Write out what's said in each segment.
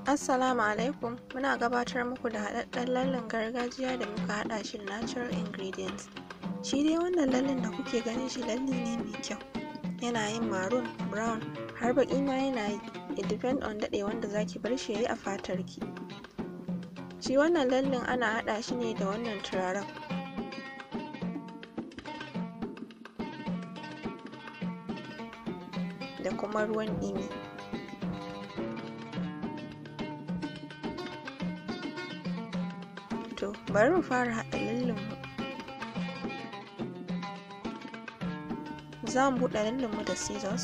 Assalamu alaikum muna gabatar muku da haɗaɗɗen lallen gargajiya da muka haɗa shi da natural ingredients shi dai wannan lallen da kuke ganin shi lalle ne mai kyau yana yin maroon brown har baƙi ma yana yi it depend on daɗewan da zaki bar shi yayi a fatar ki shi wannan lallen ana haɗa shi ne da wannan turaren da kuma ruwan ɗumi to bari mu fara haɗa lallen mu za mu buɗe lallen mu da scissors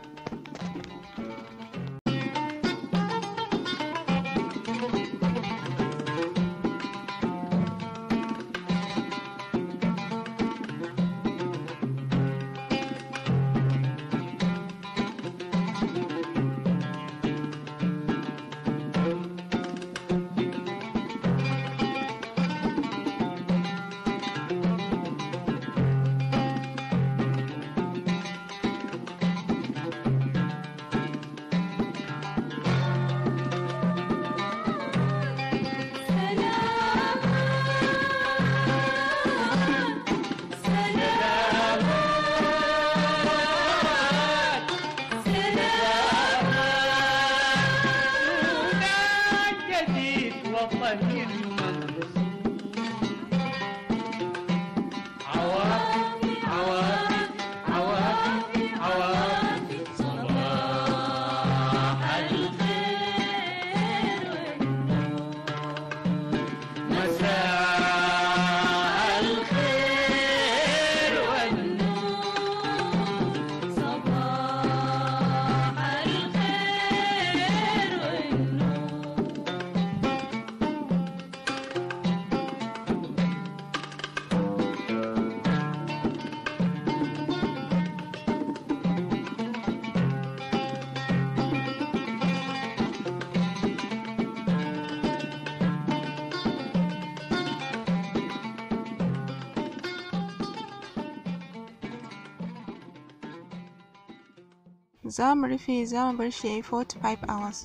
za mu rufe za mu bar shi ya yi 45 hours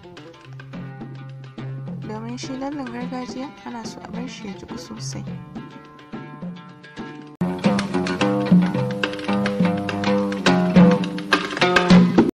domin shi lallen gargajiya ana so a bar shi ya jiƙu sosai